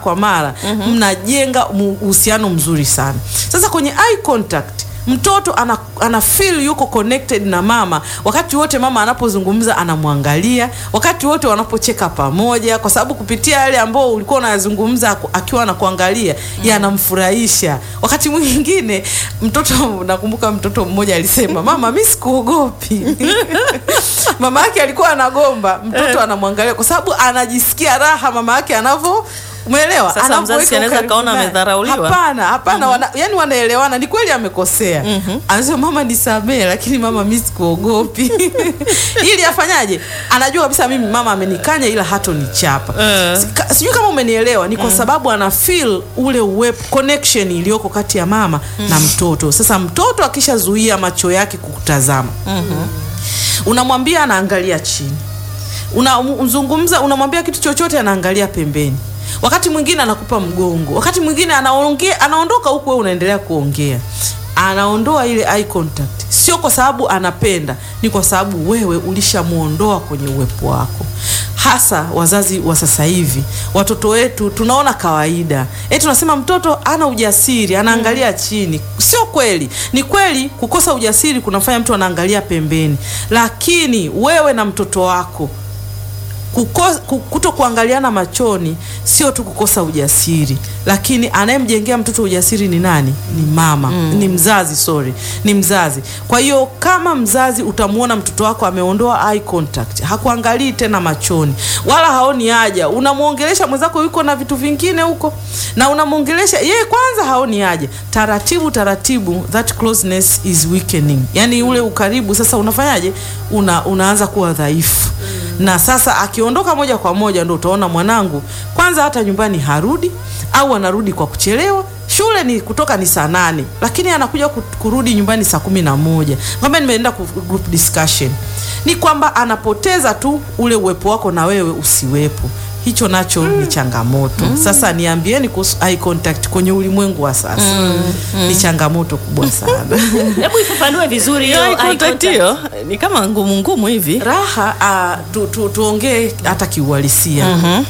kwa mara mnajenga mu- uhusiano mzuri sana. Sasa kwenye eye contact mtoto ana, ana feel yuko connected na mama wakati wote mama anapozungumza anamwangalia wakati wote wanapocheka pamoja kwa sababu kupitia yale ambao ulikuwa unayazungumza aku- akiwa anakuangalia yanamfurahisha wakati mwingine mtoto nakumbuka mtoto mmoja alisema mama mi sikuogopi mama yake alikuwa anagomba mtoto anamwangalia kwa sababu anajisikia raha mama yake anavyo umeelewa Sasa Anapoweka mzazi anaweza ukaribu kaona naye. amedharauliwa. hapana hapana wana, yani wanaelewana ni kweli amekosea anasema mama nisamee lakini mama mi sikuogopi ili afanyaje anajua kabisa mimi mama amenikanya ila hatonichapa Eh. Sika- sijui kama umenielewa ni kwa sababu ana feel ule uwepo connection iliyoko kati ya mama na mtoto sasa mtoto akishazuia macho yake kukutazama unamwambia anaangalia chini unamzungumza unamwambia kitu chochote anaangalia pembeni wakati mwingine anakupa mgongo wakati mwingine anaongea anaondoka huku wewe unaendelea kuongea anaondoa ile eye contact sio kwa sababu anapenda ni kwa sababu wewe ulishamuondoa kwenye uwepo wako hasa wazazi wa sasa hivi watoto wetu tunaona kawaida e tunasema mtoto ana ujasiri anaangalia chini sio kweli ni kweli kukosa ujasiri kunafanya mtu anaangalia pembeni lakini wewe na mtoto wako kuko- ku- kuto kuangaliana machoni sio tu kukosa ujasiri lakini anayemjengea mtoto ujasiri ni nani ni mama ni mzazi sorry ni mzazi kwa hiyo kama mzazi utamwona mtoto wako ameondoa eye contact hakuangalii tena machoni wala haoni haja unamwongelesha mwenzako yuko na vitu vingine huko na unamwongelesha yeye kwanza haoni haja taratibu taratibu that closeness is weakening yani ule ukaribu sasa unafanyaje una, unaanza kuwa dhaifu na sasa akiondoka moja kwa moja ndo utaona mwanangu kwanza hata nyumbani harudi au anarudi kwa kuchelewa shule ni kutoka ni saa nane lakini anakuja ku- kurudi nyumbani saa kumi na moja kwamba nimeenda ku- group discussion ni kwamba anapoteza tu ule uwepo wako na wewe usiwepo hicho nacho ni changamoto sasa niambieni kuhusu eye contact kwenye ulimwengu wa sasa ni changamoto kubwa sana hebu ifafanue vizuri hiyo Eye eye contact contact. hiyo ni kama ngumu ngumu hivi raha uh, tu, tu, tuongee hata kiuhalisia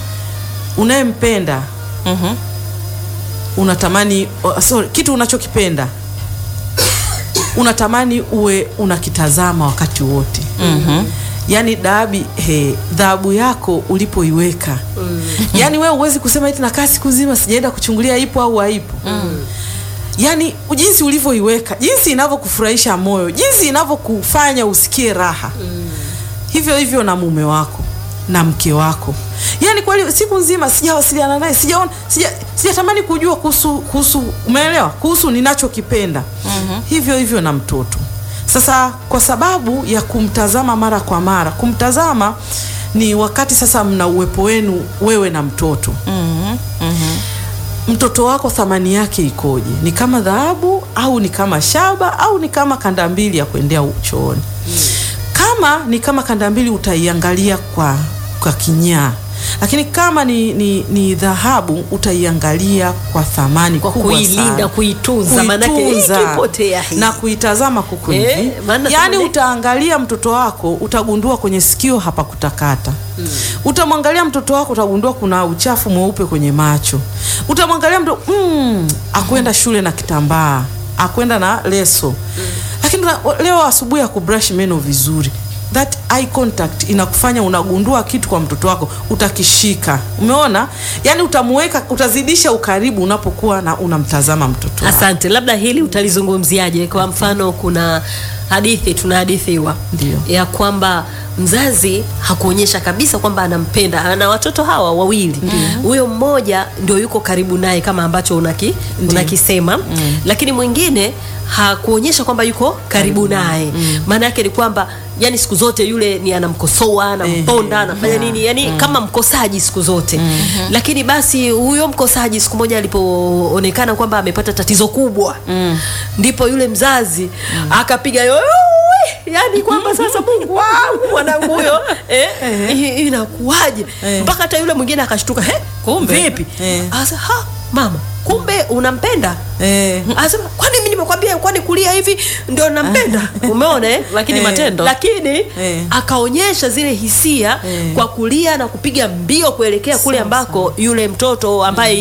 unayempenda Mhm. unatamani uh, sorry, kitu unachokipenda unatamani uwe unakitazama wakati wote mm-hmm. yaani dabi he, dhahabu yako ulipoiweka mm. yaani wewe huwezi kusema eti nakaa siku zima sijaenda kuchungulia ipo au haipo mm. yaani jinsi ulivyoiweka jinsi inavyokufurahisha moyo jinsi inavyokufanya usikie raha mm. hivyo hivyo na mume wako na mke wako yaani kweli siku nzima sijawasiliana naye sijaona sija, sijatamani kujua kuhusu kuhusu umeelewa kuhusu ninachokipenda mm-hmm. hivyo hivyo na mtoto sasa kwa sababu ya kumtazama mara kwa mara kumtazama ni wakati sasa mna uwepo wenu wewe na mtoto Mhm. Mhm. mtoto wako thamani yake ikoje ni kama dhahabu au ni kama shaba au ni kama kanda mbili ya kuendea chooni kama ni kama kanda mbili utaiangalia kwa, kwa kinyaa lakini kama ni, ni, ni dhahabu utaiangalia kwa thamani Kwa kubwa kuilinda, sana. kuitunza, manake hii Kuitunza ikipotea hii. na kuitazama kuku Eh, hivi maana yaani tuna- utaangalia mtoto wako utagundua kwenye sikio hapa kutakata mm. utamwangalia mtoto wako utagundua kuna uchafu mweupe kwenye macho utamwangalia mtoto mm, akwenda shule na kitambaa akwenda na leso mm. lakini una- leo asubuhi akubrush meno vizuri that eye contact inakufanya unagundua kitu kwa mtoto wako utakishika umeona yaani utamuweka utazidisha ukaribu unapokuwa na unamtazama mtoto wako. asante labda hili utalizungumziaje kwa mfano kuna hadithi tunahadithiwa Ndio. ya kwamba mzazi hakuonyesha kabisa kwamba anampenda ana watoto hawa wawili huyo mmoja ndio yuko karibu naye kama ambacho unaki, unakisema mm. lakini mwingine hakuonyesha kwamba yuko karibu naye maana yake ni kwamba yani siku zote yule ni anamkosoa anamponda Ehe, anafanya yeah. nini yani kama mkosaji siku zote lakini basi huyo mkosaji siku moja alipoonekana kwamba amepata tatizo kubwa ndipo yule mzazi akapiga yowe yani kwamba sasa mungu wangu mwanangu huyo eh, i- inakuwaje Eh. mpaka hata yule mwingine akashtuka he Kumbe. vipi Eh. asa ha mama kumbe unampenda eh, anasema kwani mimi nimekwambia kwani kulia hivi ndio nampenda umeona eh? Lakini Eh. matendo lakini Eh. akaonyesha zile hisia Eh. kwa kulia na kupiga mbio kuelekea kule Sawa, ambako yule mtoto ambaye